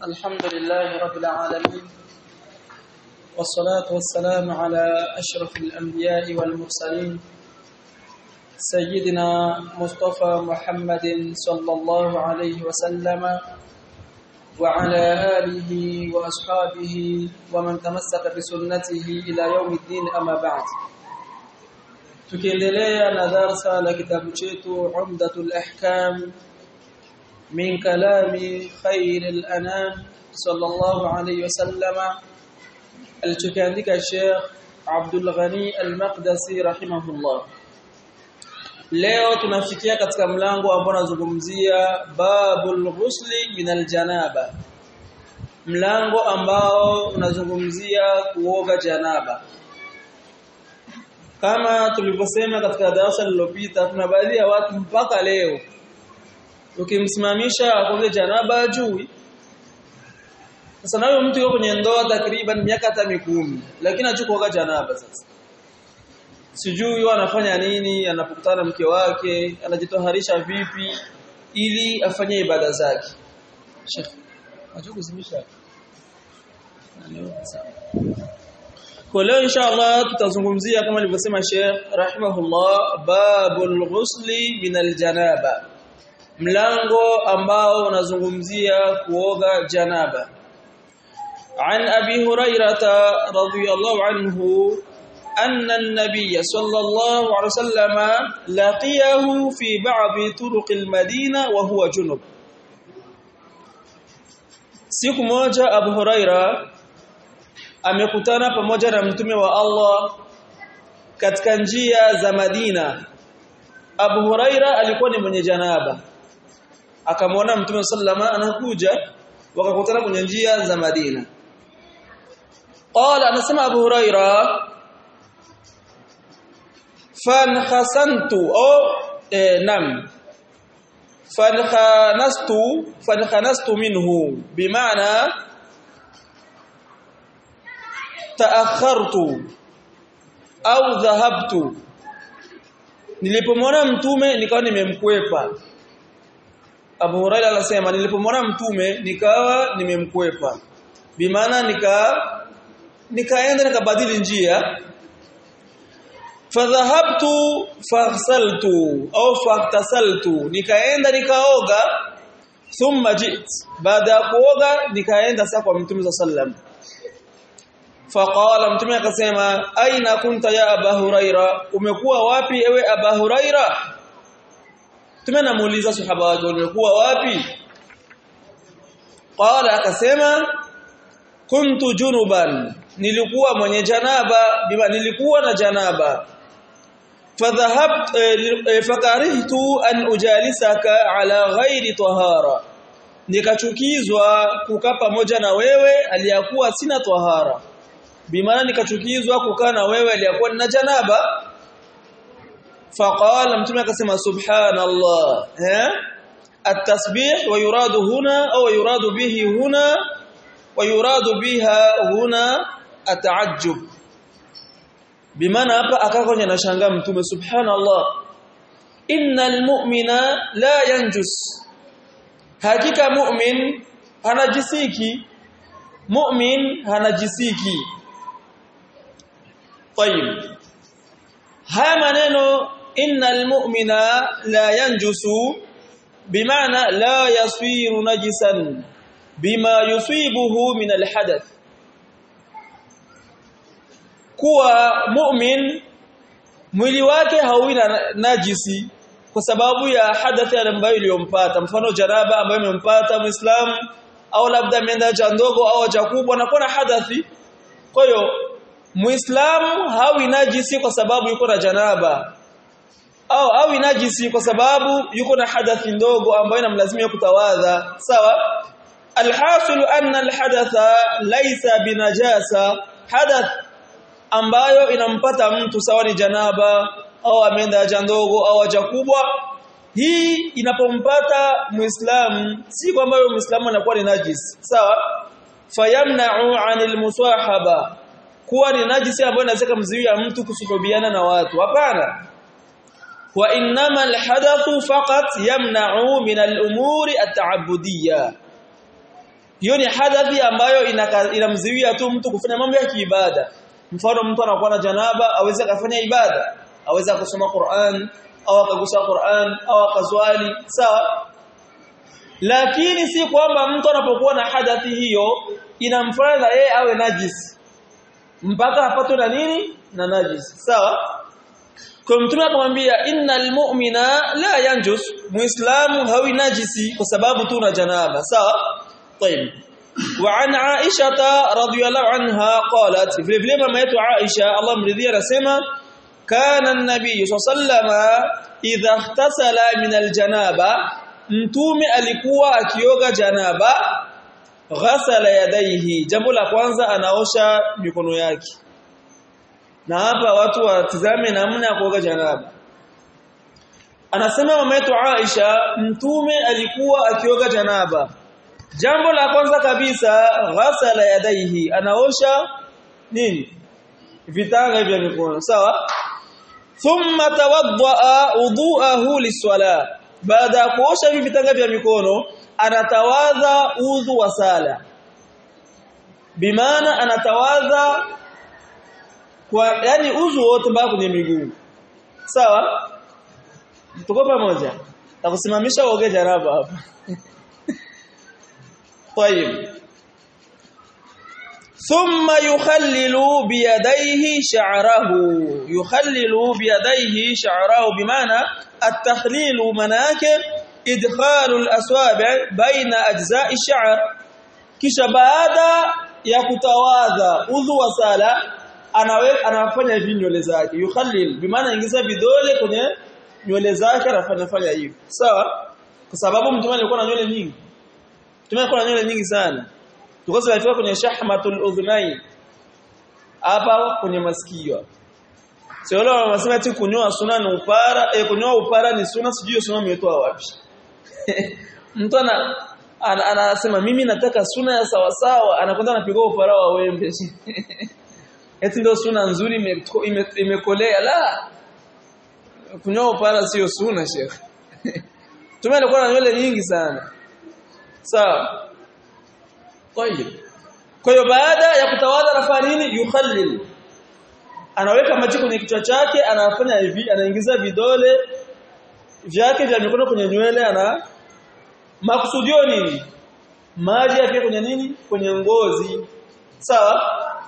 الحمد لله رب العالمين والصلاة والسلام على أشرف الأنبياء والمرسلين سيدنا مصطفى محمد صلى الله عليه وسلم وعلى آله وأصحابه ومن تمسك بسنته إلى يوم الدين أما بعد tukiendelea na darsa la kitabu chetu Umdatul Ahkam min kalami khairil anam sallallahu alayhi wasallama alichokiandika Sheikh Abdul Ghani Al-Maqdisi rahimahullah Leo tunafikia katika mlango ambao unazungumzia babul ghusli min aljanaba mlango ambao unazungumzia kuoga janaba kama tulivyosema katika darasa lililopita kuna baadhi ya watu mpaka leo ukimsimamisha akoge janaba ajui sasa nayo mtu yuko kwenye ndoa takriban miaka hata mikumi lakini achukuoga janaba sasa sijui anafanya nini anapokutana mke wake anajitoharisha vipi ili afanye ibada zake Sheikh achukuzimisha kwa leo inshallah tutazungumzia kama alivyosema Sheikh rahimahullah babul ghusli min aljanaba mlango ambao unazungumzia kuoga janaba عن أبي هريرة رضي الله عنه أن النبي صلى الله عليه وسلم لقيه في بعض طرق المدينة وهو جنب siku moja Abu Huraira amekutana pamoja na mtume wa Allah katika njia za Madina Abu Huraira alikuwa ni mwenye janaba akamwona mtume sallama anakuja wakakutana kwenye njia za Madina qala anasema Abu Huraira fankhasantu au eh, nam fankhanastu fankhanastu minhu bimaana taakhartu au dhahabtu nilipomwona mtume nikawa nimemkwepa Abu Hurairah anasema nilipomwona mtume nikawa nimemkwepa bimaana nika nikaenda nikabadili njia fadhahabtu faghsaltu au faghtasaltu nikaenda nikaoga thumma jit baada ya kuoga nikaenda sasa kwa mtume sallam faqala mtume akasema aina kunta ya aba huraira umekuwa wapi ewe aba huraira mtume anamuuliza sahaba wake umekuwa wapi qala akasema kuntu junuban nilikuwa mwenye janaba bima nilikuwa na janaba fadhahabt fakarihtu an ujalisaka ala ghairi tahara nikachukizwa kukaa pamoja na wewe aliyakuwa sina tahara bimaana nikachukizwa kukaa na wewe aliyakuwa na janaba faqala mtume akasema subhanallah eh التسبيح ويراد هنا او يراد به هنا ويراد بها هنا التعجب bimaana hapa akakonya nashangaa mtume subhanallah innal mu'mina la yanjus hakika mu'min hanajisiki mu'min hanajisiki طيب haya maneno innal mu'mina la yanjusu bimaana la yasiru najisan bima yusibuhu min alhadath kuwa mu'min mwili wake hauwi na najisi kwa sababu ya hadathi ambayo iliyompata mfano janaba ambayo imempata muislamu au labda ameenda haja ndogo au haja kubwa na kuna hadathi kwa hiyo muislamu hawi najisi kwa sababu yuko na janaba au hawi najisi kwa sababu yuko na hadathi ndogo ambayo inamlazimia kutawadha sawa alhasil anna alhadatha laysa binajasa hadath ambayo inampata mtu sawa ni janaba au ameenda haja ndogo au haja kubwa hii inapompata muislamu si kwamba yule muislamu anakuwa ni najis sawa fayamna'u 'anil musahaba kuwa ni najisi ambayo inaweza kumzuia mtu kusuhubiana na watu hapana wa innama alhadathu faqat yamna'u min al-umuri at-ta'abbudiyya hiyo ni hadathi ambayo inamziwia tu mtu kufanya mambo ya kiibada mfano mtu anakuwa na janaba aweze kufanya ibada aweze kusoma Qur'an au akagusa Qur'an au akazwali sawa lakini si kwamba mtu anapokuwa na hadathi hiyo inamfanya yeye awe najis mpaka apatwe na nini na najis sawa kwa mtume akamwambia innal mu'mina la yanjus muislamu hawi najisi kwa sababu tu na janaba sawa طيب وعن عائشه رضي الله عنها قالت vile vile mama yetu Aisha Allah mridhia anasema kana an-nabiy sallallahu idha ihtasala min al-janaba mtume alikuwa akioga janaba ghasala yadaihi jambo la kwanza anaosha mikono yake na hapa watu watizame namna ya kuoga janaba anasema mama yetu Aisha mtume alikuwa akioga janaba jambo la kwanza kabisa ghasala yadaihi anaosha nini vitanga vya mikono sawa thumma tawaddaa wudu'ahu liswala baada ya kuosha hivi vitanga vya mikono anatawadha udhu wa sala bimaana anatawadha kwa yani udhu wote mpaka kwenye miguu sawa tuko pamoja takusimamisha uoge janaba hapa طيب ثم يخلل بيديه شعره يخلل بيديه شعره بمعنى التخليل مناك إدخال الأصابع بين أجزاء الشعر kisha baada ya kutawadha udhu wa sala anawe anafanya hivi nywele zake yukhallil bimaana ingiza vidole kwenye nywele zake anafanya fanya hivi sawa kwa sababu mtume alikuwa na nywele nyingi mtume alikuwa na nywele nyingi sana tukosa alifika kwenye shahmatul udhunain hapa kwenye masikio sio leo wanasema ati kunyoa sunna ni upara eh kunyoa upara ni sunna sijui sunna umetoa wapi mtu ana anasema mimi nataka sunna ya sawa sawa anakwenda anapiga upara wa wembe eti ndio sunna nzuri imekolea la kunyoa upara sio sunna sheikh tume alikuwa na nywele nyingi sana sawa طيب kwa hiyo baada ya kutawadha anafanya nini yukhallil anaweka maji kwenye kichwa chake anafanya hivi anaingiza vidole vyake vya mikono kwenye nywele ana makusudio nini maji yake kwenye nini kwenye ngozi sawa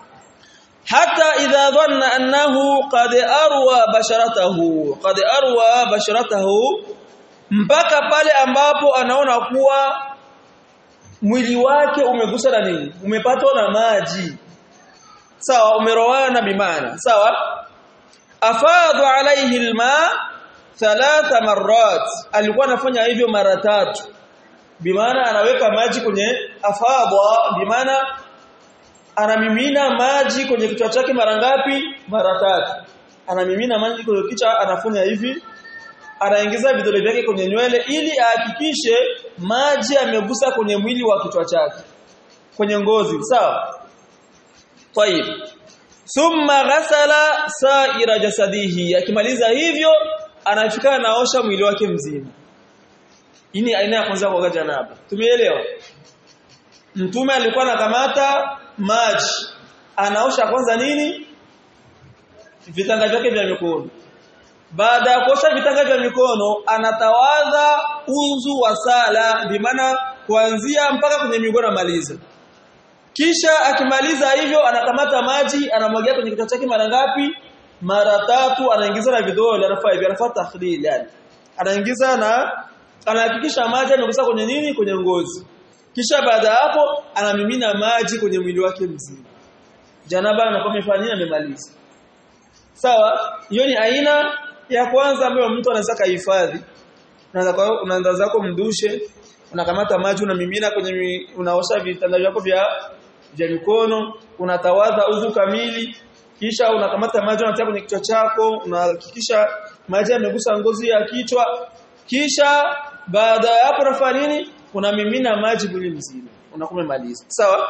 hata idha dhanna annahu qad arwa basharatahu qad arwa basharatahu mpaka pale ambapo anaona kuwa mwili wake umegusa na nini umepatwa na maji sawa umerowana bimana sawa afadhu alayhi alma thalatha marrat alikuwa anafanya hivyo mara tatu bimaana anaweka maji kwenye afadha bimaana anamimina maji kwenye kichwa chake mara ngapi mara tatu anamimina maji kwenye kichwa anafanya hivi anaingiza vidole vyake kwenye nywele ili ahakikishe maji yamegusa kwenye mwili wa kichwa chake kwenye ngozi sawa طيب thumma ghasala sa'ira jasadihi akimaliza hivyo anafika naosha mwili wake mzima hii ni aina ya kwanza kuoga janaba tumeelewa mtume alikuwa anakamata maji anaosha kwanza nini vitanga vyake vya mikono baada ya kuosha vitanga vya mikono anatawadha udhu wa sala bimaana kuanzia mpaka kwenye miguu anamaliza kisha akimaliza hivyo anakamata maji anamwagia kwenye kichwa chake mara ngapi mara tatu anaingiza na vidole anafanya hivi anafanya takhlil yani anaingiza na anahakikisha maji yamegusa kwenye nini kwenye ngozi kisha baada hapo anamimina maji kwenye mwili wake mzima janaba anakuwa amefanya amemaliza sawa hiyo ni aina ya kwanza ambayo mtu anaweza kuhifadhi unaanza unaanza zako mdushe unakamata maji unamimina kwenye unaosha vitanda vyako vya vya mikono unatawadha udhu kamili kisha unakamata maji unatia kwenye kichwa chako unahakikisha maji yamegusa ngozi ya kichwa kisha baada ya hapo unafanya nini unamimina maji mwili mzima unakuwa umemaliza sawa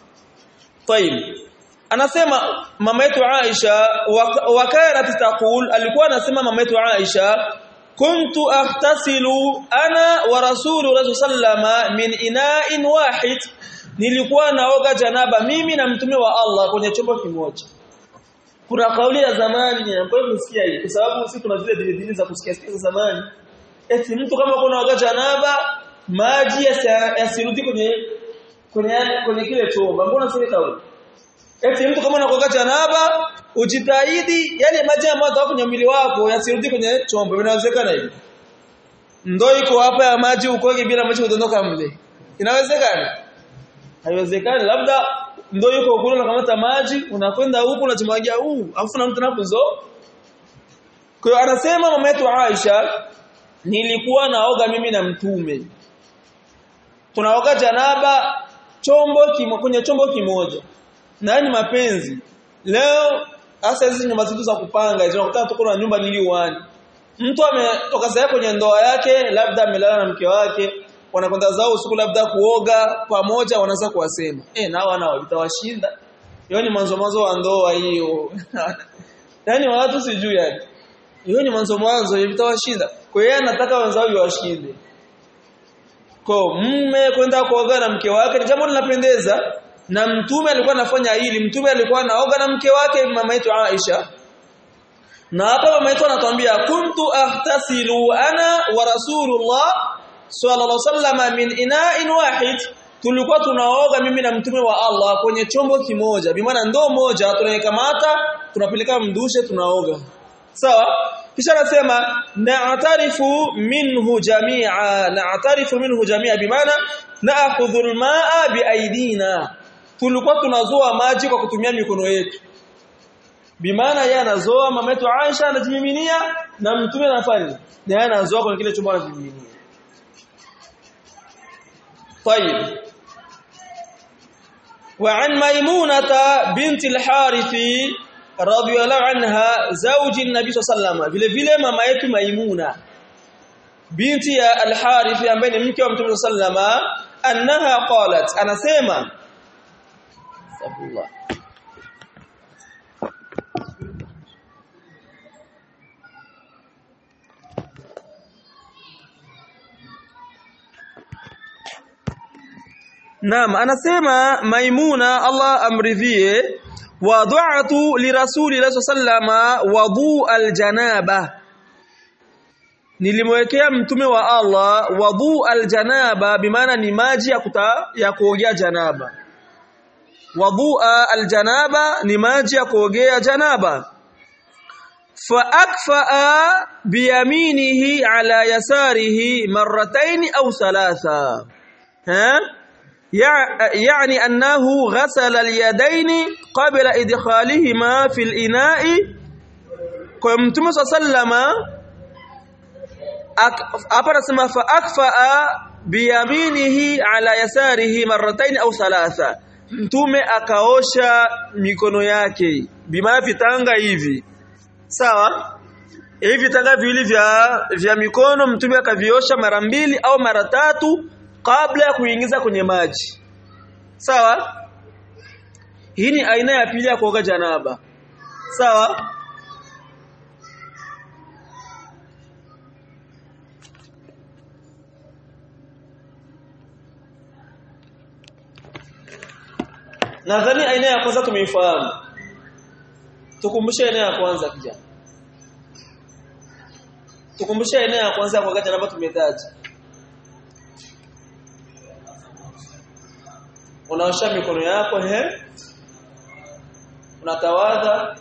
طيب anasema mama yetu Aisha wakana taqul alikuwa anasema mama yetu Aisha kuntu ahtasilu ana wa rasulu sallama min ina'in wahid nilikuwa naoga janaba mimi na mtume wa Allah kwenye chombo kimoja kuna kauli ya zamani ambayo msikia hii kwa sababu sisi tuna zile dini za kusikia sikia za zamani eti mtu kama kuna oga janaba maji yasirudi kwenye kwenye kwenye kile chombo mbona sio kauli eti mtu kama unakoga janaba ujitahidi yale maji ambayo yatoka kwenye mwili wako yasirudi kwenye chombo inawezekana hivi ndoo iko hapa ya maji ukoge bila maji kudondoka mle inawezekana haiwezekani labda ndoo yuko kule unakamata maji unakwenda huku unachomwagia huu afu na mtu napozo kwa hiyo anasema mama yetu Aisha nilikuwa naoga mimi na mtume tunaoga janaba chombo kimo, kwenye chombo kimoja na ni mapenzi leo hasa hizi nyumba zetu za kupanga hizo unakuta tuko na nyumba niliwani mtu ametoka sasa kwenye ndoa yake labda amelala na mke wake wanakwenda zao usiku labda kuoga pamoja wanaanza kuwasema eh na wana vitawashinda hiyo ni mwanzo mwanzo wa ndoa hiyo yani watu sijui yani hiyo ni mwanzo mwanzo vitawashinda kwa hiyo anataka wenzao washinde kwa mume kwenda kuoga na mke wake ni jambo linapendeza na mtume alikuwa anafanya hili mtume alikuwa anaoga na mke wake mama yetu Aisha na hapa mama yetu anatuambia kuntu ahtasilu ana wa rasulullah sallallahu alaihi wasallam min ina'in wahid tulikuwa tunaoga mimi na mtume wa Allah kwenye chombo kimoja bimaana ndoo moja tunaikamata tunapeleka mdushe tunaoga sawa kisha anasema na'tarifu minhu jami'a na'tarifu minhu jami'a bimaana na'khudhu al-ma'a biaidina tulikuwa tunazoa maji kwa kutumia mikono yetu bimaana yeye anazoa mama yetu Aisha anajimiminia na mtume anafanya na yeye anazoa kwenye kile chombo anajimiminia طيب وعن ميمونة بنت الحارث رضي الله عنها زوج النبي صلى الله عليه وسلم vile vile mama yetu Maimuna binti ya Al-Harith ambaye ni mke wa Mtume sallama annaha qalat anasema Sabullah Naam anasema Maimuna Allah amridhie wada'tu li rasulillahi sallama wadu aljanaba Nilimwekea mtume wa Allah wadu aljanaba bimaana ni maji ya kuta ya kuogea janaba Wadu aljanaba ni maji ya kuogea janaba fa akfa biyaminihi ala yasarihi marratayn au thalatha ha يعني أنه غسل اليدين قبل إدخالهما في الإناء كمتم صلى الله عليه وسلم hapa nasema fa akfa biyaminihi ala yasarihi marratayn au thalatha mtume akaosha mikono yake bima vitanga hivi sawa hivi vitanga viwili vya vya mikono mtume akaviosha mara mbili au mara tatu kabla ya kuingiza kwenye maji sawa hii ni aina ya pili ya kuoga janaba sawa nadhani aina ya kwanza tumeifahamu tukumbushe aina ya kwanza kijana tukumbushe aina ya kwanza ya kuoga janaba tumetaja unaosha mikono yako ehe unatawadha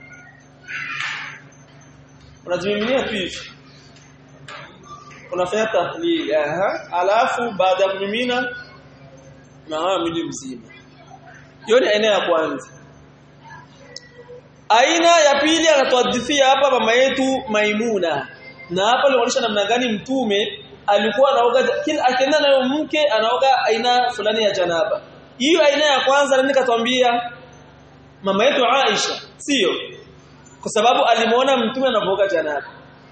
unajimiminia tu hivi unafanya tahlil aha alafu baada ya kumimina unawa mwili mzima hiyo ni aina ya kwanza aina ya pili anatuadhifia hapa mama yetu Maimuna na hapa alionyesha namna gani mtume alikuwa anaoga kila akienda nayo mke anaoga aina fulani ya janaba hiyo aina ya kwanza nani katwambia mama yetu Aisha sio kwa sababu alimuona mtume anavoga janaba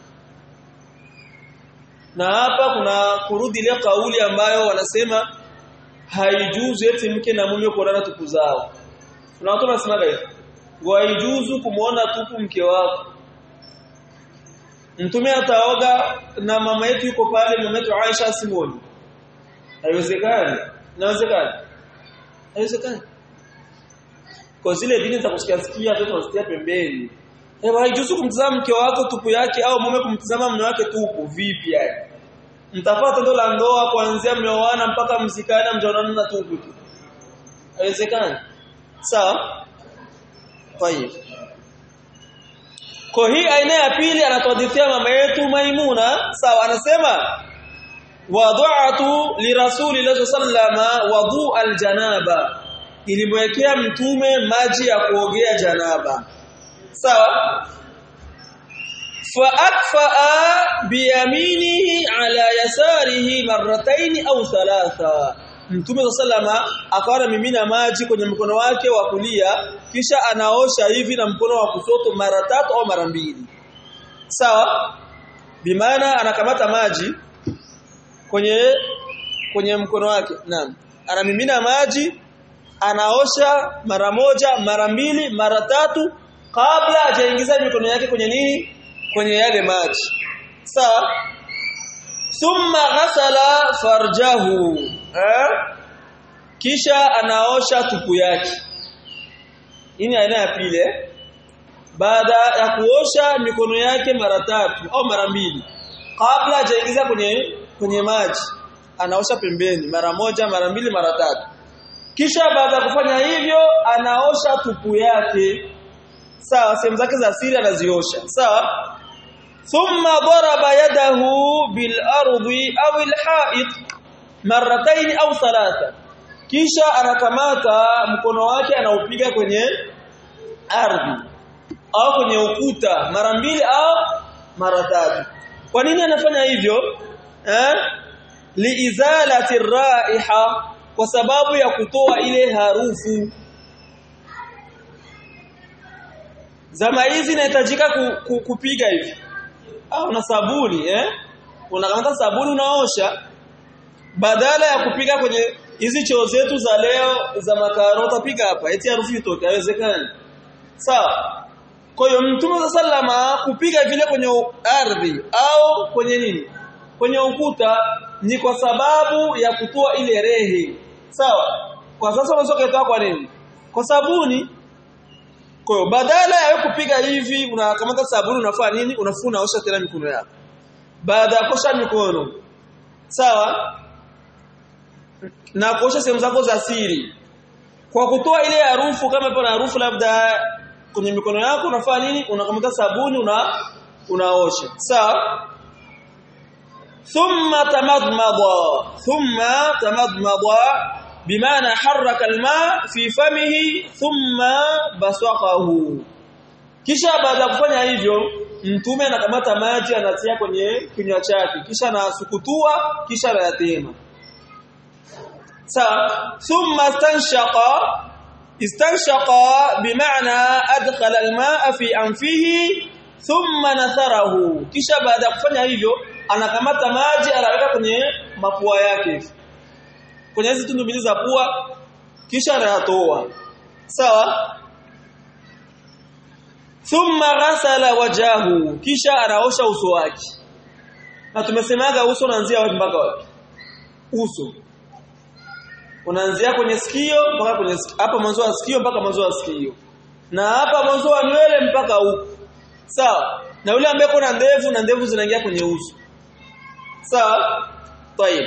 na hapa kuna kurudi ile kauli ambayo wanasema haijuzu eti mke na mume kuonana tupu zao kuna watu wanasema hivyo haijuzu kumuona tupu mke wako mtume ataoga na mama yetu yuko pale mama yetu Aisha simoni haiwezekani inawezekana haiwezekani kwa zile dini za kusikia sikia watoto wasikia pembeni eh haijuzu kumtazama mke wako tupu yake au mume kumtazama mume wake tupu vipi yani mtapata tendo la ndoa kuanzia mmeoana mpaka mzikana mjaonana na tupu tu haiwezekani sawa tayeb kwa hii aina ya pili anatuhadithia mama yetu Maimuna sawa anasema wada'atu lirasulillahi sallama wadu aljanaba ilimwekea mtume maji ya kuogea janaba sawa fa akfaa biyaminihi ala yasarihi marrataini au thalatha Mtume sallama akawa mimina maji kwenye mkono wake wa kulia kisha anaosha hivi na mkono wa kushoto mara tatu au mara mbili. Sawa? Bimaana anakamata maji kwenye kwenye mkono wake. Naam. Anamimina maji anaosha mara moja, mara mbili, mara tatu kabla hajaingiza mikono yake kwenye nini? Kwenye yale maji. Sawa? Thumma ghasala farjahu eh? kisha anaosha tupu yake hii ni aina ya pili eh? baada ya kuosha mikono yake mara tatu au mara mbili kabla hajaingiza kwenye kwenye maji anaosha pembeni mara moja mara mbili mara tatu kisha baada ya kufanya hivyo anaosha tupu yake sawa sehemu zake za siri anaziosha sawa ثم ضرب يده بالارض او الحائط مرتين au thalatha kisha anakamata mkono wake anaupiga kwenye ardhi au kwenye ukuta mara mbili au mara tatu kwa nini anafanya hivyo eh liizalati raiha kwa sababu ya kutoa ile harufu zama hizi inahitajika ku, ku, kupiga hivi au una sabuni eh unakamata sabuni unaosha badala ya kupiga kwenye hizi choo zetu za leo za makarota piga hapa eti harufu itoke haiwezekani sawa kwa hiyo mtume sallama kupiga vile kwenye ardhi au kwenye nini kwenye ukuta ni kwa sababu ya kutoa ile rehe sawa kwa sasa unaweza kuitoa kwa nini kwa sabuni kwa hiyo badala ya kupiga hivi unakamata sabuni unafanya nini unafuna osha tena mikono yako baada ya kosha mikono sawa na kuosha sehemu zako za siri kwa kutoa ile harufu kama ipo na harufu labda kwenye mikono yako unafanya nini unakamata sabuni una unaosha sawa thumma tamadmada thumma tamadmada bimaana haraka alma fi famihi thumma basaqahu kisha baada ya kufanya hivyo mtume anakamata maji anatia kwenye kinywa chake kisha anasukutua kisha anayatema sawa thumma istanshaqa istanshaqa bimaana adkhala almaa fi anfihi thumma natharahu kisha baada ya kufanya hivyo anakamata maji anaweka kwenye mapua yake kwenye hizo tundu mbili za pua kisha anayatoa sawa thumma ghasala wajahu kisha anaosha uso wake na tumesemaga uso unaanzia wapi mpaka wapi uso unaanzia kwenye sikio mpaka kwenye hapa mwanzo wa sikio mpaka mwanzo wa sikio na hapa mwanzo wa nywele mpaka huko sawa na yule ambaye kuna ndevu na ndevu zinaingia kwenye uso sawa tayeb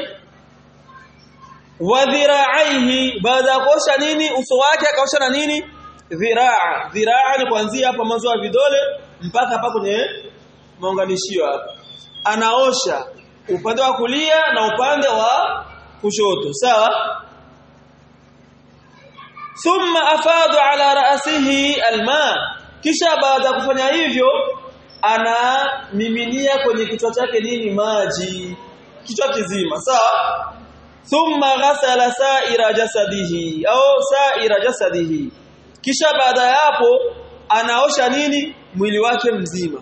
wa dhira'aihi baada ya kuosha nini uso wake akaosha na nini dhiraa dhiraa ni kuanzia hapa mwanzo wa vidole mpaka hapa kwenye maunganishio hapa anaosha upande wa kulia na upande wa kushoto sawa thumma afadu ala ra'sihi alma kisha baada ya kufanya hivyo anamiminia kwenye kichwa chake nini maji kichwa kizima sawa thumma ghasala sa'ira jasadihi au sa'ira jasadihi kisha baada ya hapo anaosha nini mwili wake mzima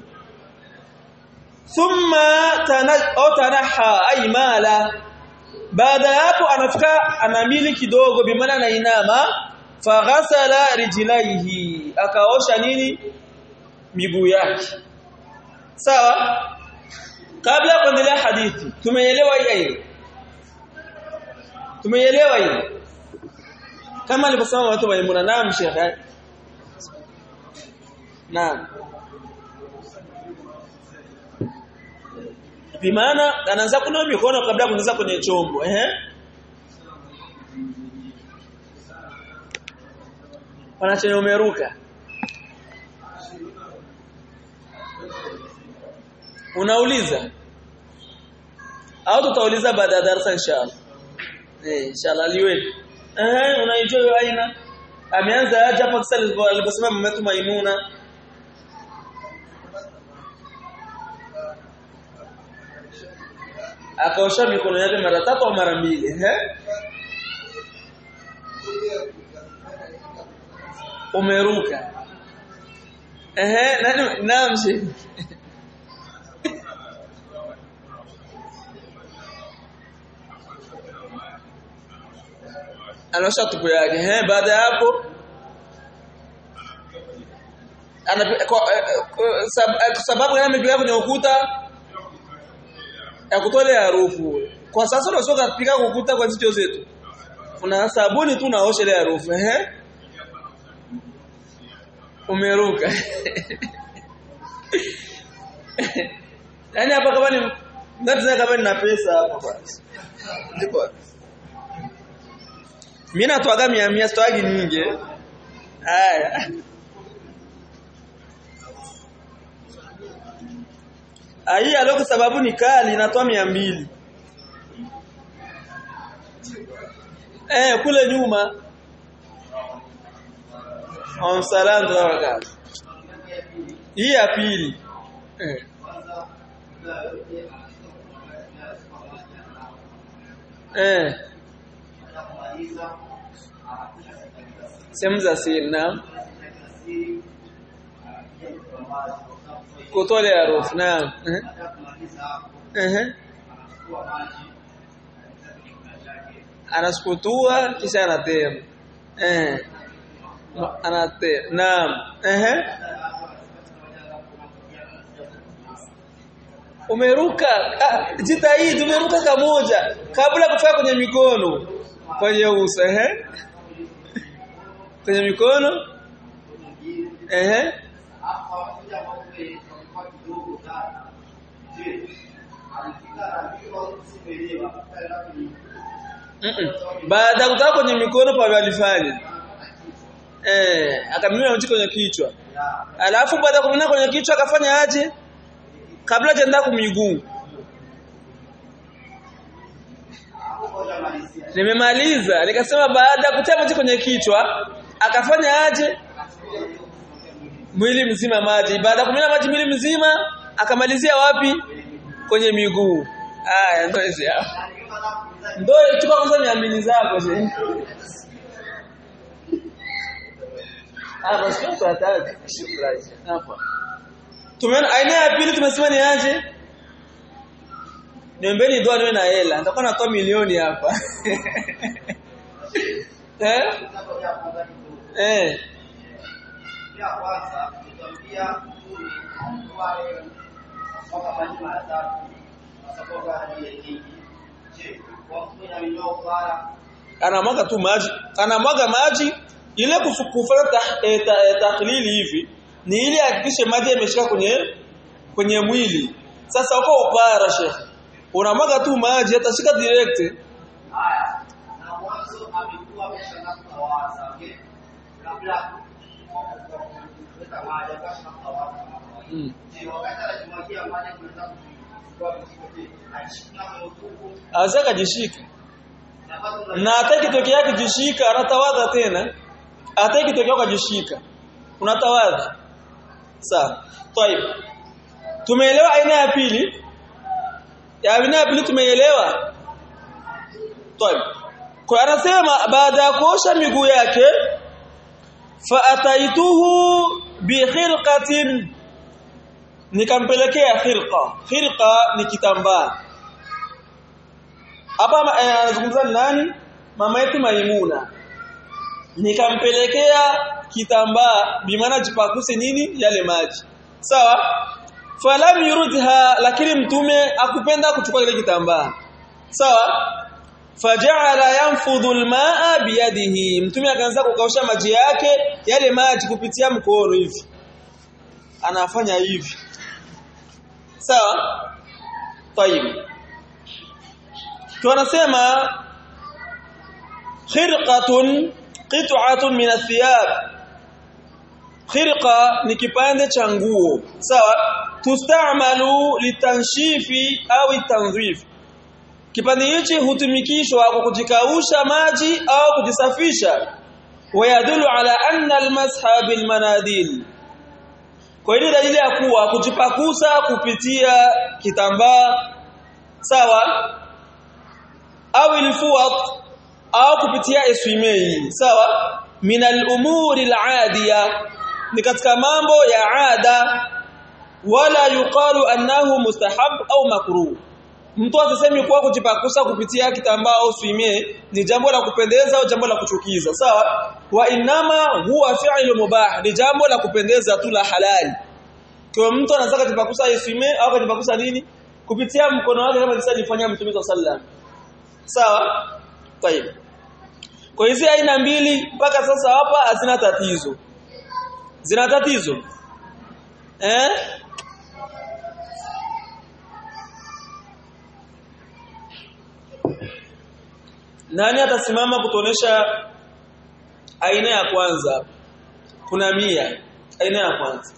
thumma tanaha ay mala baada ya hapo anafika anamili kidogo bimaana anainama faghasala rijlaihi akaosha nini miguu yake sawa kabla ya kuendelea hadithi tumeelewa hii tumeelewa hii kama alivyosema watu Maimuna naam Sheikh naam bimaana anaanza kunawa mikono kabla kuingiza kwenye chombo ehe wanachenye umeruka unauliza au tutauliza baada ya darasa inshallah eh inshallah liwe eh unaijua hiyo aina ameanza aje hapo sasa aliposema mama yetu Maimuna akaosha mikono yake mara tatu au mara mbili eh umeruka ehe nani naam shehe anaosha tupu yake eh baada ya hapo ana kwa sababu gani amepiga kwenye ukuta ya kutolea harufu kwa sasa unashoka kupika ukuta kwa jicho zetu una sabuni tu naosha ile harufu eh umeruka yani hapa kama ni ndio kama nina pesa hapa basi ndipo mimi natoaga 100 100 sitoagi nyingi haya Hii alo kwa sababu ni kali inatoa 200 Eh kule nyuma On salando wa kazi. Hii ya pili. Eh. Eh. Sehemu za siri naam. Kutolea harufu naam. Eh. Eh. Anasukutua kisha anatema. Eh. Anate. Naam. Eh. Umeruka ah, jitahidi umeruka kamoja kabla kufika kwenye mikono kwenye uso eh kwenye mikono eh Mm -mm. Baada kutoka kwenye mikono pa alifanya. Eh, akamimina mti kwenye kichwa. Alafu baada ya kumimina kwenye kichwa akafanya aje? Kabla hajaenda kumiguu. Nimemaliza, nikasema baada ya kutia maji kwenye kichwa akafanya aje? Mwili mzima maji. Baada ya kumimina maji mwili mzima akamalizia wapi? Kwenye miguu. Haya ndio hizi hapa. Ndio chukua kwanza miamini zako je. Ah basi tutataka. Shukrani. Hapa. Tumeona aina ya pili tumesema ni aje? Niombeeni dua niwe na hela. Nitakuwa natoa milioni hapa. eh? Eh. Ya kwanza nitamwambia wale mpaka maji mara tatu kwa sababu hadi nyingi. Je, kwa kunywa minyoo kwa Anamwaga tu maji. Anamwaga maji ile kufanya ta, e, ta, e, taklili hivi ni ili hakikishe maji yameshika kwenye kwenye mwili. Sasa uko upara shekhi. Unamwaga tu maji atashika direct. haya na mwanzo amekuwa ameshaanza kutawaza okay kabla kuweka maji akasha kutawaza Mm. je wakati anajimwagia maji kuweza kuchukua msikiti achukua mtuku Azaka jishika. na bado Na hata kitokea kijishika anatawadha tena. Hata kitokea kujishika. Unatawadha. Sawa. Tayeb. Tumeelewa aina ya pili? Ya aina ya pili tumeelewa? Tayeb. Kwa anasema baada ya kuosha miguu yake fa ataituhu bi khirqatin nikampelekea khirqa. Khirqa ni kitambaa. Hapa eh, anazungumza ni nani? Mama yetu Maimuna. Nikampelekea kitambaa bimaana jipakuse nini yale maji. Sawa? Falam yurudha lakini mtume akupenda kuchukua ile kitambaa. Sawa? faja'ala yanfudhu almaa biyadihi mtume akaanza kukausha maji yake yale maji kupitia mkono hivi anafanya hivi sawa tayib tunasema khirqatun qit'atun min athiyab khirqa ni kipande cha nguo sawa tustamalu litanshifi au tanzif kipande hichi hutumikishwa kwa kujikausha maji au kujisafisha wayadulu ala anna almasha bilmanadil kwa hiyo dalili ya kuwa kujipakusa kupitia kitambaa sawa au ilfuat au kupitia eswimei sawa min al-umuri al-adiya ni katika mambo ya ada wala yuqalu annahu mustahab au makruh mtu asisemi kuwa kujipakusa kupitia kitambaa au swime ni jambo la kupendeza au jambo la kuchukiza sawa wa inama huwa fi'lu mubah ni jambo la kupendeza tu la halali kwa mtu anataka kujipakusa swime au kujipakusa nini kupitia mkono wake kama jinsi alifanya mtume sallallahu sawa tayeb kwa hizi aina mbili mpaka sasa hapa hazina tatizo zina tatizo eh Nani atasimama kutonesha aina ya kwanza? Kuna mia aina ya kwanza.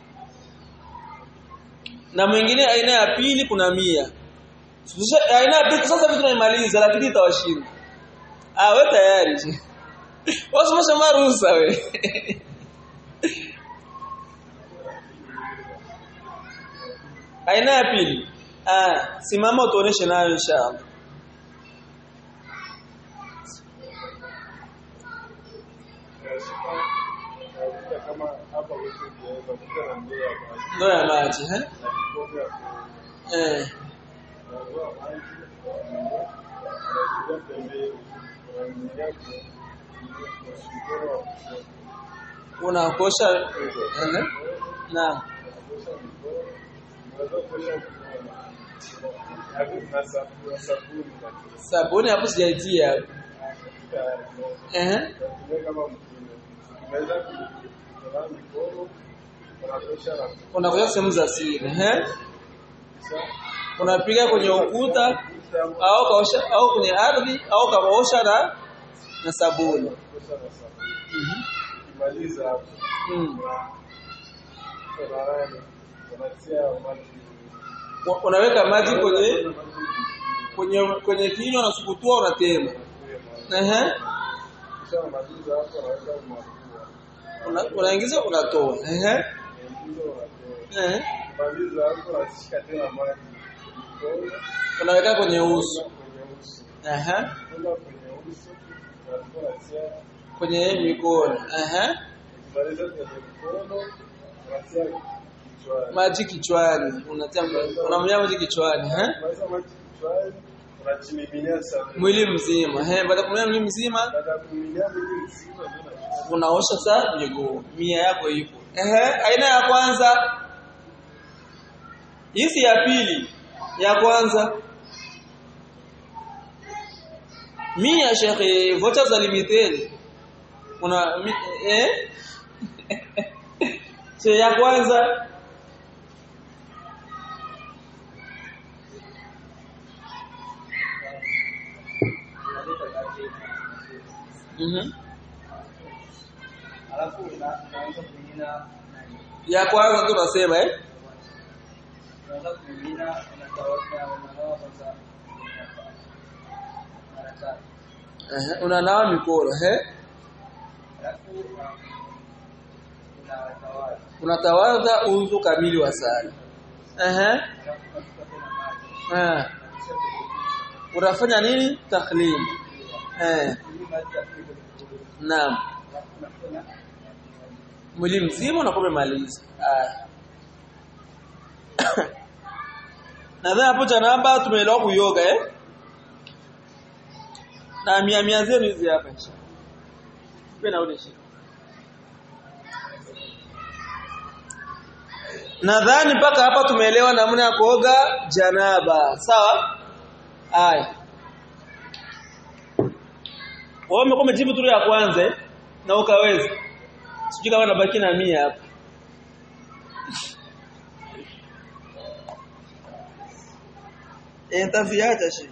Na mwingine aina ya pili kuna mia. Sasa aina ya pili sasa vitu tunaimaliza lakini itawashinda. Ah wewe tayari. Wasimamisha maruhusa we. aina ya pili. Ah simama utuoneshe nayo inshallah. ndoo ya maji eh eh unakosha eh na sabuni hapo sijaitia eh unakuja sehemu za siri eh unapiga kwenye ukuta au kaosha au kwenye ardhi au kaosha na na sabuni Kimaliza hapo. mm. Unarani. Unatia maji. Wa- unaweka maji kwenye kwenye kwenye kinywa na sukutua unatema ehe Kisha unamaliza hapo unaweka mafua. Una- unaingiza unatoa ehe Unaingiza unatoa. ehe Maliza hapo unashika tena maji. Mkono unaweka kwenye uso kwenye uso. ehe Kwenda kwenye uso. Unachukua unatia. kwenye mikono ehe Ukimaliza kwenye mkono unatia kichwani. maji kichwani unatia unamlia maji kichwani ehe Ukimaliza maji kichwani unachimiminia sabuni. mwili mzima ehe baada ya kumlia mwili mzima Baada ya kumiminia mwili mzima ndio unachukua unaosha saa miguu mia yako ipo ehe aina ya kwanza hizi ya pili ya kwanza mia shekhe vocha za limiteni una mi, eh che ya kwanza mhm alafu una- unaanza kumimina ya kwanza ndo nasema eh unaanza kumimina unatawaza unanawa kwanza mara tatu Ehe, unanawa mikono eh alafu una- unatawaza unatawadha udhu kamili wa sala ehe alafu unachukua tena maji eh kisha kwenye unafanya nini taklim eh hii maji ya pili kwenye naam alafu unafanya mwili mzima unakuwa umemaliza haya nadhani hapo janaba tumeelewa kuyoga eh na mia mia zenu hizi hapa inshallah Nipe na ule shika nadhani mpaka hapa tumeelewa namna ya kuoga janaba sawa haya wewe umekuwa umejibu tu ya kwanza eh? na ukaweza sijui kama nabaki na mia hapa eh nitaviacha shi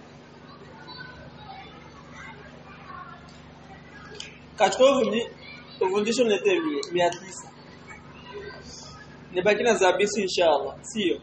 katika uvundi uvundisho nilete mia tisa nibaki na zabisi inshallah sio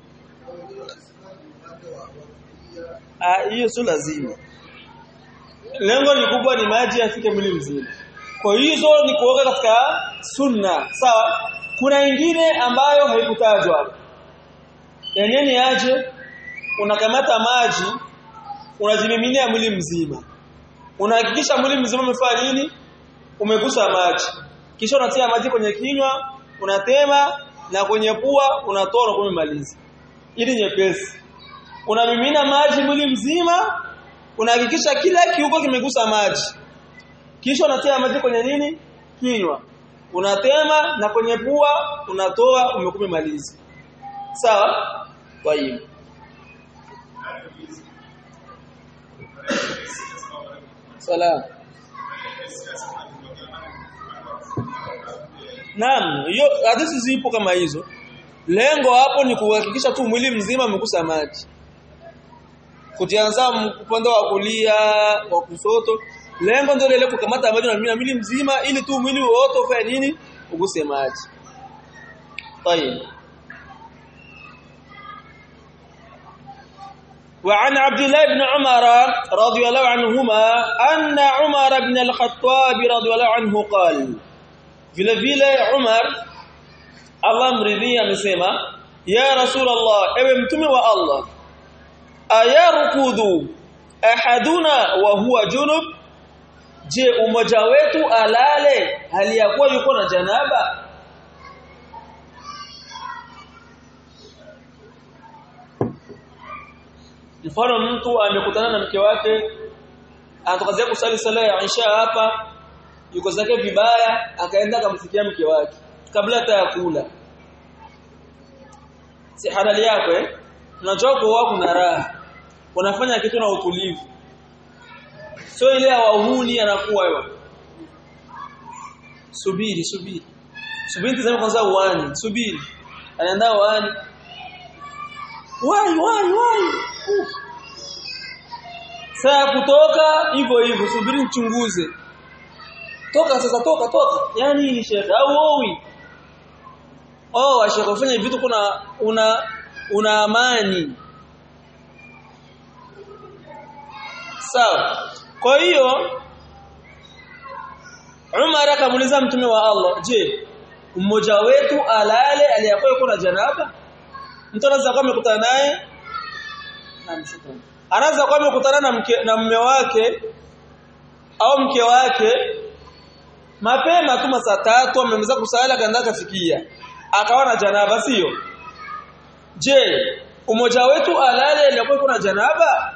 ah hiyo sio lazima lengo ni kubwa ni maji yafike mwili mzima kwa hizo ni kuoga katika sunna sawa kuna ingine ambayo haikutajwa yenyewe ni aje unakamata maji unajimiminia mwili mzima unahakikisha mwili mzima umefanya nini umegusa maji kisha unatia maji kwenye kinywa unatema na kwenye pua unatoa na kumaliza ili nyepesi unamimina maji mwili mzima unahakikisha kila kiungo kimegusa maji kisha unatia maji kwenye nini kinywa unatema na kwenye pua unatoa umekumaliza sawa kwa hiyo salam Naam, hiyo hadithi zipo kama hizo. Lengo hapo ni kuhakikisha tu mwili mzima umegusa maji. Kutianza upande wa kulia, wa kusoto. Lengo ndio ile kukamata maji na mwili mzima ili tu mwili wote ufanye nini? Uguse maji. طيب وعن عبد الله بن عمر رضي الله عنهما أن عمر بن الخطاب رضي الله عنه قال vile vile Umar Allah mridhia amesema ya Rasulullah ewe mtume wa Allah ayarkudu ahaduna wa huwa junub je umoja wetu alale hali ya kuwa yuko na janaba mfano mtu amekutana na mke wake anatokazia kusali sala ya Isha hapa yuko zake vibaya akaenda akamfikia mke wake kabla hata ya kula si halali yako eh unajua kwa kuna raha unafanya kitu na utulivu sio ile ya wahuni anakuwa wewe subiri subiri subiri tazama kwanza uani subiri anaenda uani wai wai wai uh. saa kutoka hivyo hivyo subiri mchunguze toka sasa toka toka yani ni shekhe au owi oh shekhe ufanye vitu kuna una una amani sawa kwa hiyo Umar akamuuliza mtume wa Allah je mmoja wetu alale aliyakuwa yuko na janaba mtu anaweza kuwa amekutana naye anaweza kuwa amekutana na mke na mume wake au mke wake mapema tu saa tatu amemaliza kusala kaenda kafikia akawa na janaba sio je umoja wetu alale ilikuwa kuna janaba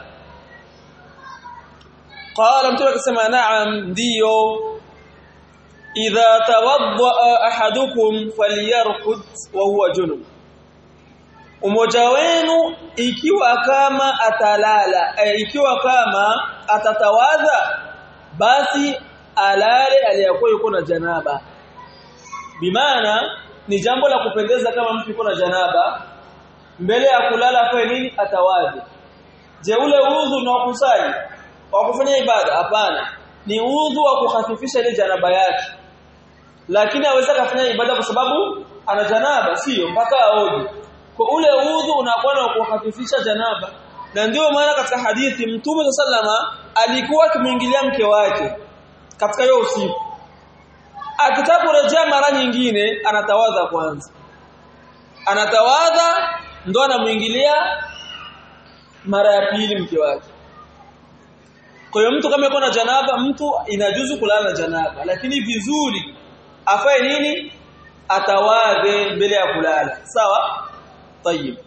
qala mtu akasema na'am ndio idha tawadda ahadukum falyarqud wa huwa junub umoja wenu ikiwa kama atalala eh, ikiwa kama atatawadha basi alale aliyakuwa yuko na janaba bimaana ni jambo la kupendeza kama mtu yuko na janaba mbele ya kulala afanye nini atawadhi je ule udhu na kusali wa kufanya ibada hapana ni udhu wa kukhafifisha ile janaba yake lakini aweza kufanya ibada kwa sababu ana janaba sio mpaka aoge kwa ule udhu unakuwa na kukhafifisha janaba na ndio maana katika hadithi mtume sallama alikuwa akimwingilia mke wake katika hiyo usiku akitaka kurejea mara nyingine anatawadha kwanza anatawadha ndo anamuingilia mara ya pili mke wake kwa hiyo mtu kama yuko na janaba mtu inajuzu kulala na janaba lakini vizuri afae nini atawadhe mbele ya kulala sawa طيب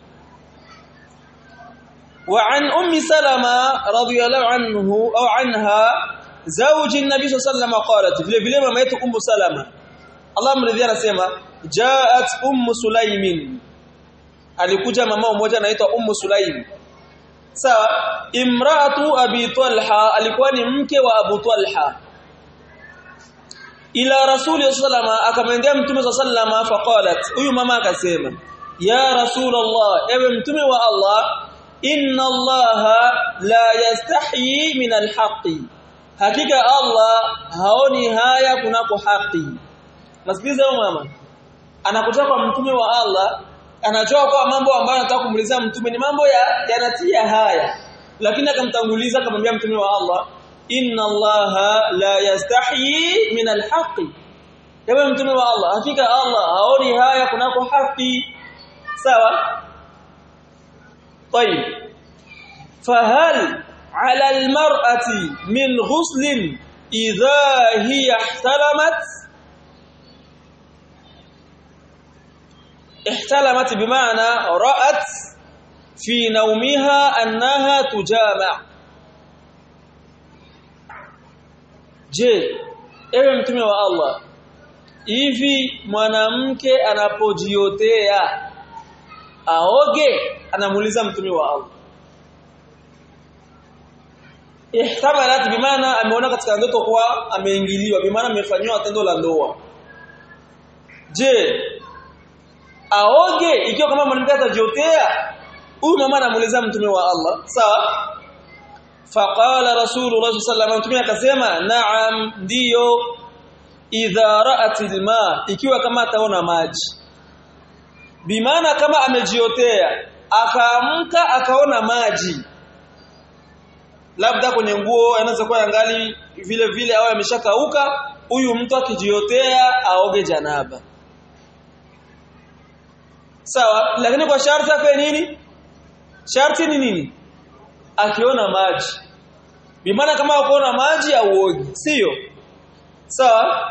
وعن ام سلمة رضي الله عنه او عنها زوج النبي صلى الله عليه وسلم قالت vile vile mama yetu ummu salama Allah mridhia anasema jaat ummu sulaimin alikuja mama mmoja anaitwa ummu sulaim sawa imraatu abi talha alikuwa ni mke wa abu talha ila rasuli sallama akamwendea mtume sallama faqalat huyu mama akasema ya rasulullah ewe mtume wa Allah inna allaha la yastahi min alhaqi hakika Allah haoni haya kunako haki nasikiliza huyo mama anakutoka kwa mtume wa Allah anajua kwa mambo ambayo anataka kumuuliza mtume ni mambo ya yanatia haya lakini akamtanguliza akamwambia mtume wa Allah inna allaha la yastahi min alhaqi ewe mtume wa Allah hakika Allah haoni haya kunako haki sawa طيب فهل على المرأة من غسل إذا هي احتلمت احتلمت بمعنى رأت في نومها أنها تجامع je ewe mtume wa Allah hivi mwanamke anapojiotea aoge anamuuliza mtume wa Allah ihtamalat bimaana ameona katika ndoto kwa ameingiliwa bimaana amefanywa tendo la ndoa je aoge ikiwa kama mwanamke atajiotea huyu mama anamuuliza mtume wa Allah sawa faqala rasulullah sallallahu alaihi wasallam akasema na'am ndiyo idha ra'at alma ikiwa kama ataona maji bimaana kama amejiotea akaamka akaona maji labda kwenye nguo anaweza kuwa yangali vile vile au ameshakauka huyu mtu akijiotea aoge janaba sawa lakini kwa sharti afe nini sharti ni nini akiona maji bimaana kama ukoona maji auoge sio sawa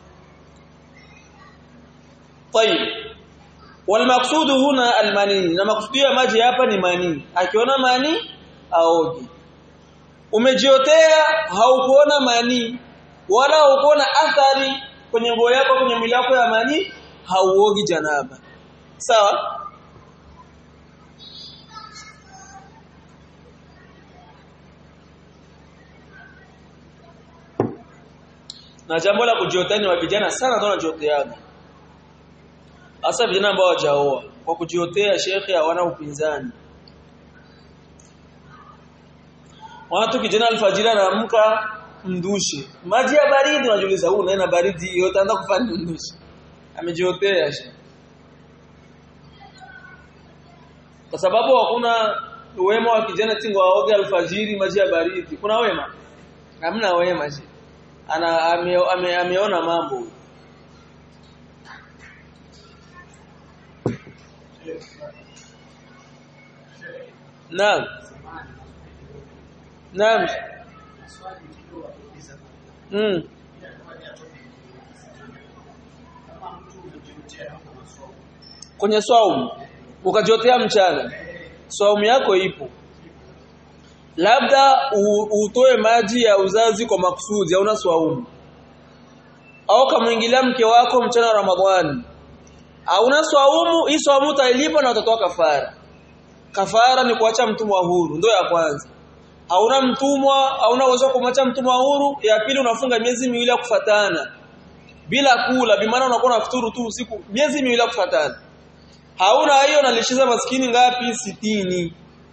طيب والمقصود هنا المني na maksudi ya maji hapa ni mani akiona mani aoge umejiotea haukuona mani wala haukuona athari kwenye nguo yako kwenye mwili wako ya mani hauogi janaba sawa na jambo la kujiotea ni wa vijana sana ndio wanajioteaga hasa vijana ambao hawajaoa kwa kujiotea shekhe hawana upinzani watu kijana alfajiri anaamka mdushe maji ya baridi unajiuliza huu naena baridi yote anaanza kufanya mdushe amejiotea shekhe kwa sababu hakuna wema wa kijana tingo aoge alfajiri maji ya baridi kuna wema hamna wema shekhe ana ame, ame, ameona mambo Naam. Naam. Mm. Kwenye swaumu ukajiotea mchana. Swaumu yako ipo. Labda utoe maji ya uzazi kwa makusudi hauna swaumu. Au kamwingilia mke wako mchana wa Ramadhani. Hauna swaumu, hii swaumu utailipa na utatoa kafara kafara ni kuacha mtumwa huru ndio ya kwanza hauna mtumwa hauna uwezo kumwacha mtumwa huru ya pili unafunga miezi miwili ya kufatana bila kula bimaana unakuwa unafuturu tu usiku miezi miwili ya kufatana hauna hiyo unalishiza maskini ngapi sitini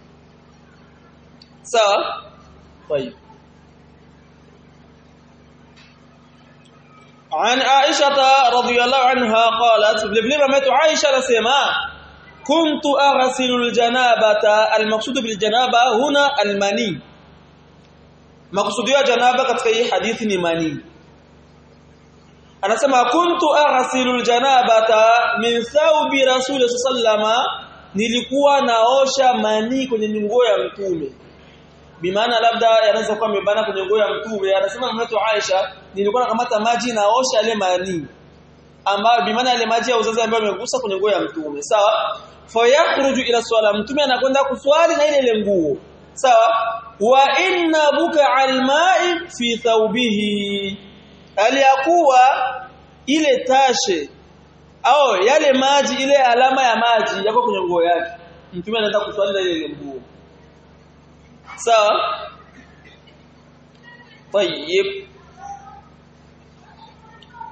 sawa طيب عن عائشة رضي الله عنها قالت vile mama Aisha anasema كنت أغسل الجنابة المقصود بالجنابة هنا المني مقصود ya janaba katika hii hadithi ni mani anasema kuntu aghsilu aljanabata min thawbi rasul sallama nilikuwa naosha mani kwenye nguo ya mtume bimaana labda yanaweza kuwa mebana kwenye nguo ya mtume anasema mama Aisha nilikuwa nakamata maji naosha ile mani ambayo bimaana ile maji ya uzazi ambayo yamegusa kwenye nguo ya mtume sawa fayakhruju ila swala mtume anakwenda kuswali na ile ile nguo sawa wa inna buka alma'i fi thawbihi aliyakuwa ile tashe au yale maji ile alama ya maji yako kwenye nguo yake mtume anaenda kuswali na ile ile nguo sawa طيب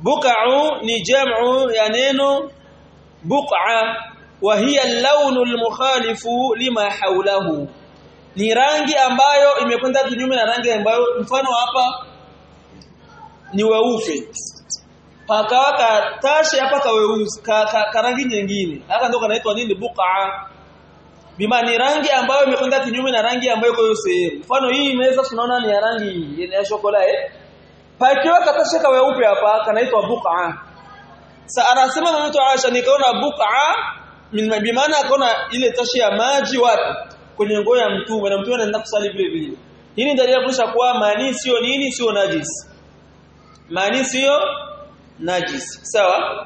buq'u ni jam'u ya neno buq'a wa hiya al-lawn al-mukhalifu lima hawlahu ni rangi ambayo imekwenda kinyume na rangi ambayo mfano hapa ni weupe pakawa katashe hapa kaweusi ka, ka, ka rangi nyingine haka ndio kanaitwa nini buqa bima ni rangi ambayo imekwenda kinyume na rangi ambayo iko hiyo sehemu mfano hii imeweza tunaona ni ya rangi ya shokola eh pakiwa katashe kaweupe hapa kanaitwa buqa sa anasema mtu Aisha nikaona buqa min bimaana akaona ile tashi ya maji wapi kwenye nguo ya mtume na mtume anaenda kusali vile vile hii ni dalili ya kuonyesha kuwa mani sio nini sio najis mani sio najis sawa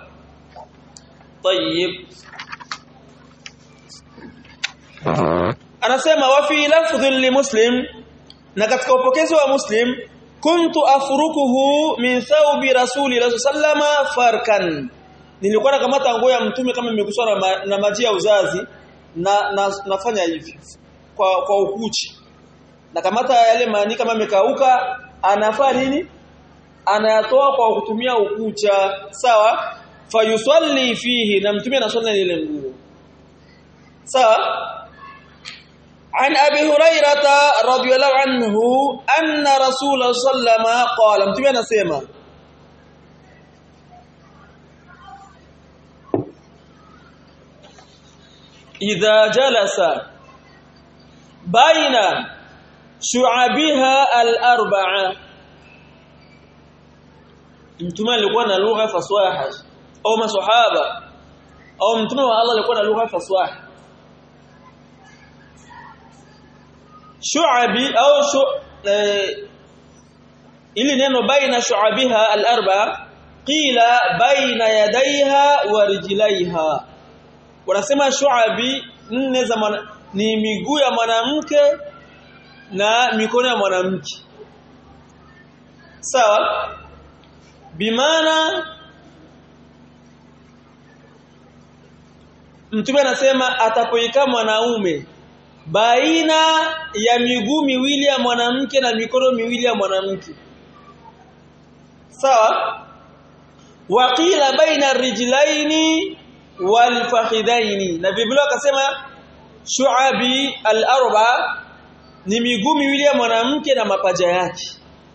طيب anasema wa fi lafdhin li muslim na katika upokezi wa muslim kuntu afrukuhu min thawbi rasulillah sallama farkan nilikuwa nakamata nguo ya mtume kama imekuswa na, ma, na maji ya uzazi na, na nafanya hivi kwa kwa ukuchi nakamata yale mani kama imekauka anafaa nini anayatoa kwa kutumia ukucha sawa fayusalli fihi na mtume anaswali ile nguo sawa عن ابي هريره رضي الله عنه ان رسول الله صلى الله عليه وسلم قال mtume anasema idha jalasa baina shu'abiha al-arba'a mtume alikuwa na lugha faswaha au maswahaba au mtume wa Allah alikuwa na lugha faswaha shu'abi au shu eh, ili neno baina shu'abiha al-arba qila baina yadaiha wa rijlaiha wanasema shu'abi nne za mwana, ni miguu ya mwanamke na mikono ya mwanamke sawa bimaana mtume anasema atapoika mwanaume baina ya miguu miwili ya mwanamke na mikono miwili ya mwanamke sawa waqila baina rijlaini wal fakhidaini na biblia akasema shu'abi al-arba ni miguu miwili ya mwanamke na mapaja yake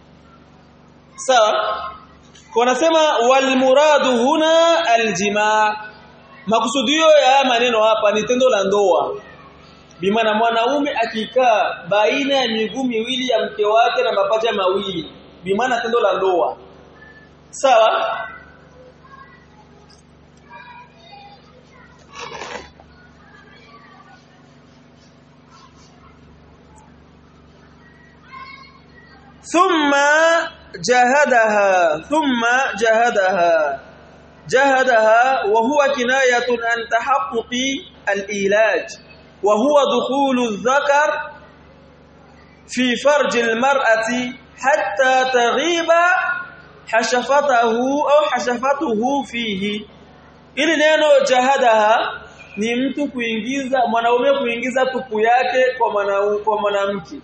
sawa kwa nasema wal muradu huna aljimaa makusudio ya maneno hapa ni tendo la ndoa bimaana mwanaume akikaa baina ya miguu miwili ya mke wake na mapaja mawili bimaana tendo la ndoa sawa thumma jahadaha thumma jahadaha jahadaha wa huwa kinayatun an tahaqquqi al-ilaj wa huwa dukhulu adh-dhakar fi farj al-mar'ati hatta taghiba hashafatahu au hashafatuhu fihi ili neno jahadaha ni mtu kuingiza mwanaume kuingiza tupu yake kwa mwanaume kwa mwanamke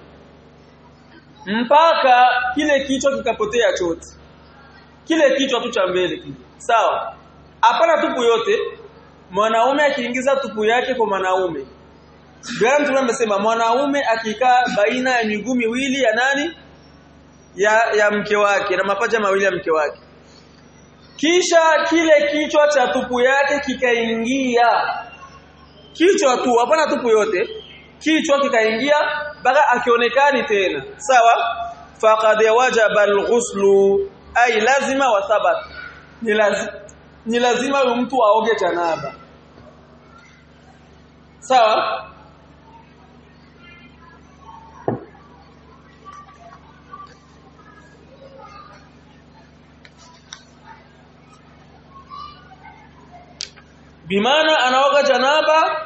mpaka kile kichwa kikapotea chote kile kichwa tu cha mbele kile sawa hapana tupu yote mwanaume akiingiza tupu yake kwa mwanaume Bwana Mtume amesema mwanaume akikaa baina ya miguu miwili ya nani ya ya mke wake na mapaja mawili ya mke wake kisha kile kichwa cha tupu yake kikaingia kichwa tu hapana tupu yote kichwa kikaingia mpaka akionekani tena sawa faqad wajaba alghuslu ay lazima wa thabat ni lazima ni lazima mtu aoge janaba sawa bimaana anaoga janaba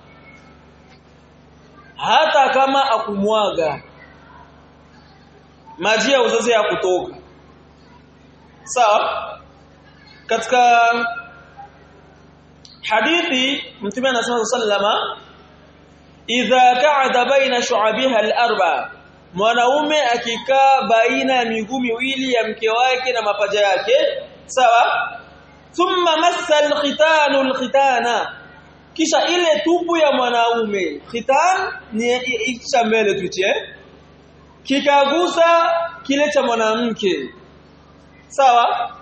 hata kama akumwaga maji ya uzazi ya kutoka sawa katika hadithi mtume anasema sallama idha ka'ada baina shu'abiha al-arba mwanaume akikaa baina ya miguu miwili ya mke wake na mapaja yake sawa thumma massa alkhitanu alkhitana kisha ile tupu ya mwanaume khitan ni icha mbele tuche kikagusa kile cha mwanamke sawa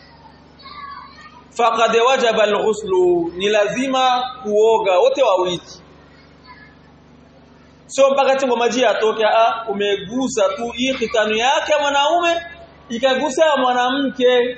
faqad wajaba alghuslu ni lazima kuoga wote wawili sio mpaka tingo maji yatoke a umegusa tu hii khitanu yake mwanaume ikagusa ya mwanamke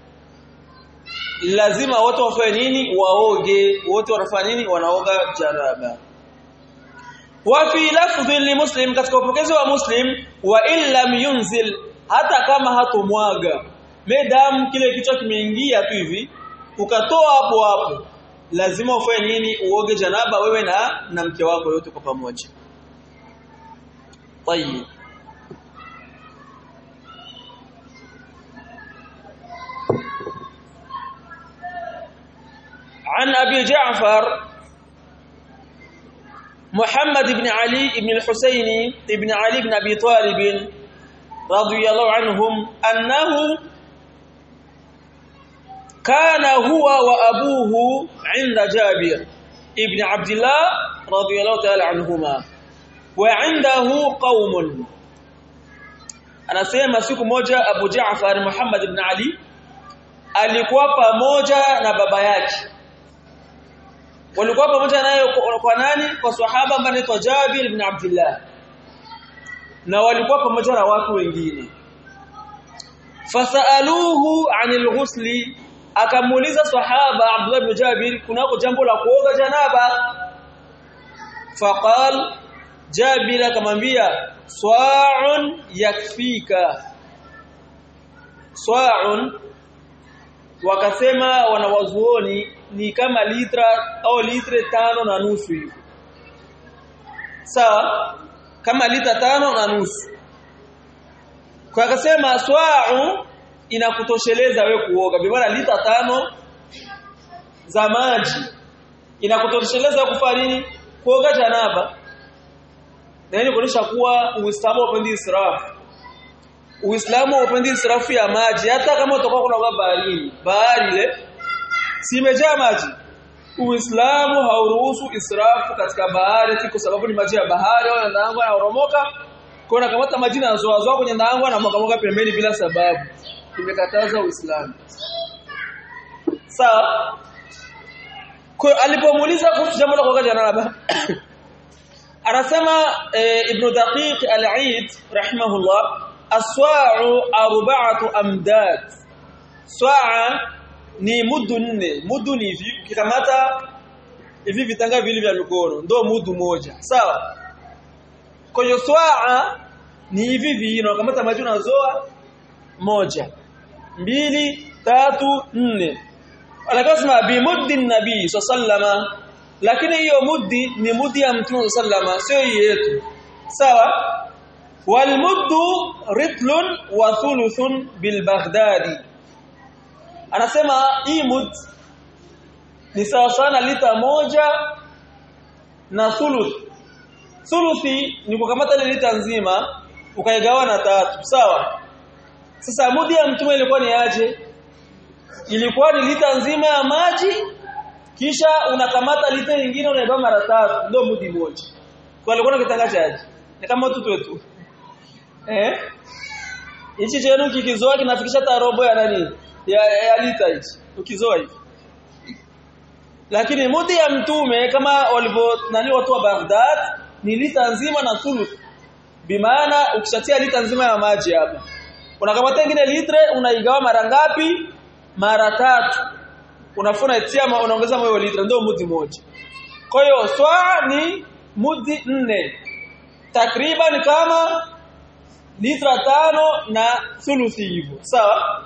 lazima wote wafanye nini waoge wote wanafanya nini wanaoga janaba wa fi lafdhi li muslim katika upokezi wa muslim wa illam yunzil hata kama hatomwaga medam kile kichwa kimeingia tu hivi ukatoa hapo hapo lazima ufanye nini uoge janaba wewe na na mke wako yote kwa pamoja طيب عن أبي جعفر محمد بن علي بن الحسين بن علي بن أبي طالب رضي الله عنهم أنه كان هو وأبوه عند جابر ابن عبد الله رضي الله تعالى عنهما وعنده قوم anasema siku moja Abu Jaafar Muhammad ibn Ali alikuwa pamoja na baba yake walikuwa pamoja naye kwa nani kwa sahaba ambaye anaitwa Jabir ibn Abdullah na walikuwa pamoja na watu wengine fasaluhu anil ghusli akamuuliza sahaba Abdullah ibn Jabir kunako jambo la kuoga janaba faqal Jabir akamwambia swa'un yakfika swa'un wakasema wanawazuoni ni kama litra au litre tano na nusu hivi sawa kama lita tano na nusu kwa akasema swa'u inakutosheleza we kuoga bimana lita tano za maji inakutosheleza kufanya nini kuoga janaba na hili kuonyesha kuwa Uislamu haupendi israfu. Uislamu haupendi israfu ya maji hata kama utakuwa kunaoga baharini. Bahari ile si imejaa maji. Uislamu hauruhusu israfu katika bahari kwa sababu ni maji ya bahari au ndaangu yanoromoka. Kwa na kamata maji na zoa zoa kwenye ndaangu na mwaka pembeni bila sababu. Tumekataza Uislamu. Sawa? Kwa alipomuuliza kuhusu jambo la kuoga janaba anasema e, Ibn Daqiq al-Eid rahimahullah aswa'u arba'atu amdad swa'a ni mudu nne mudu ni hivi ukikamata hivi vitanga vile vya mikono ndio mudu moja sawa kwa hiyo swa'a ni hivi vino unakamata maji unazoa moja mbili tatu nne anakasema bi muddin nabii sallama lakini hiyo muddi ni muddi ya mtume sallama sio yetu sawa wal muddu ritlun wa thuluthun bil baghdadi anasema hii mud ni sawa sana lita moja na thuluth thuluthi ni kukamata ile lita nzima ukaigawa na tatu sawa sasa mudi ya mtume ilikuwa ni aje ilikuwa ni lita nzima ya maji kisha unakamata lita nyingine unaiba mara tatu ndio mudi moja kwa alikuwa kitangaza aje ni kama watu wetu eh hichi chenu kikizoa kinafikisha tarobo ya nani ya, ya lita hichi ukizoa hivi lakini mudi ya mtume kama walivyo nani watu wa Baghdad ni lita nzima na thuluth bimaana ukishatia lita nzima ya maji hapa unakamata nyingine litre unaigawa mara ngapi mara tatu unafuna itia unaongeza moyo litra ndio mudi moja kwa hiyo swaa ni mudi nne takriban kama litra tano na thuluthi hivyo sawa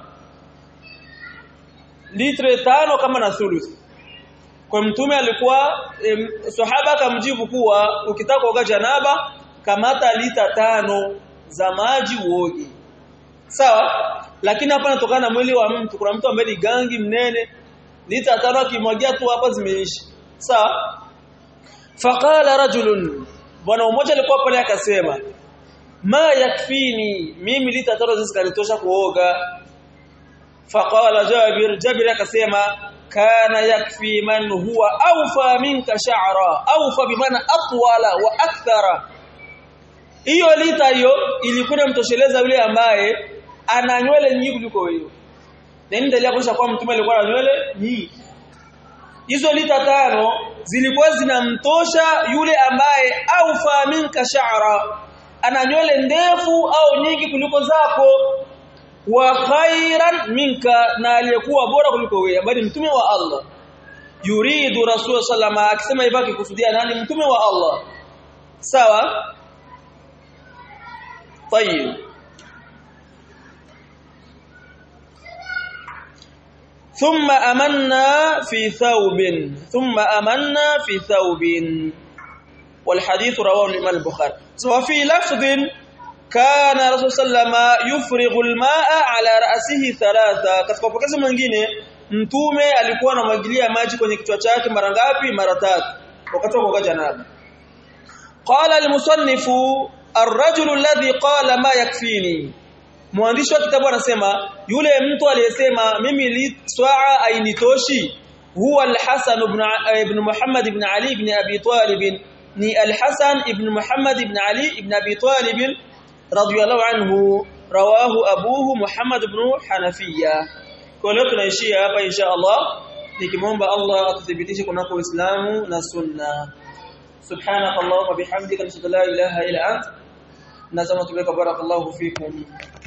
litre tano kama na thuluthi kwa mtume alikuwa em, sahaba akamjibu kuwa ukitaka kuoga janaba kamata lita tano za maji uoge sawa lakini hapa natokana na mwili wa mtu kuna mtu ambaye ni gangi mnene lita tano akimwagia tu hapa zimeisha sawa faqala rajulun bwana mmoja alikuwa pale akasema ma yakfini mimi lita tano zikanitosha kuoga faqala Jabir Jabir akasema kana yakfi man huwa awfa minka sha'ra awfa bimaana atwala wa akthara hiyo lita hiyo ilikuwa mtosheleza yule ambaye ana nywele nyingi kuliko wewe na nini dalili kuonyesha kwamba mtume alikuwa na nywele nyingi hizo lita tano zilikuwa zinamtosha yule ambaye au faminka sha'ra ana nywele ndefu au nyingi kuliko zako wa khairan minka na aliyekuwa bora kuliko wewe ambaye mtume wa Allah yuridu rasul sallama akisema hivyo akikusudia nani mtume wa Allah sawa طيب ثم أمنا في ثوب ثم أمنا في ثوب والحديث رواه الإمام البخاري وفي لفظ كان رسول صلى الله عليه وسلم يفرغ الماء على رأسه ثلاثة katika pokezi mwingine mtume alikuwa anamwagilia maji kwenye kichwa chake mara ngapi mara tatu wakati wa kuoga janaba qala al-musannif ar-rajulu alladhi qala ma yakfini mwandishi wa kitabu anasema yule mtu aliyesema mimi li swaa ainitoshi huwa al-Hasan ibn ibn Muhammad ibn Ali ibn Abi Talib ni al-Hasan ibn Muhammad ibn Ali ibn Abi Talib radiyallahu anhu rawahu abuhu Muhammad ibn Hanafiya kwa leo tunaishia hapa insha Allah nikimwomba Allah atuthibitishe kunako Uislamu na Sunna subhanakallahumma bihamdika nashhadu la ilaha illa anta nasema tubeka barakallahu fikum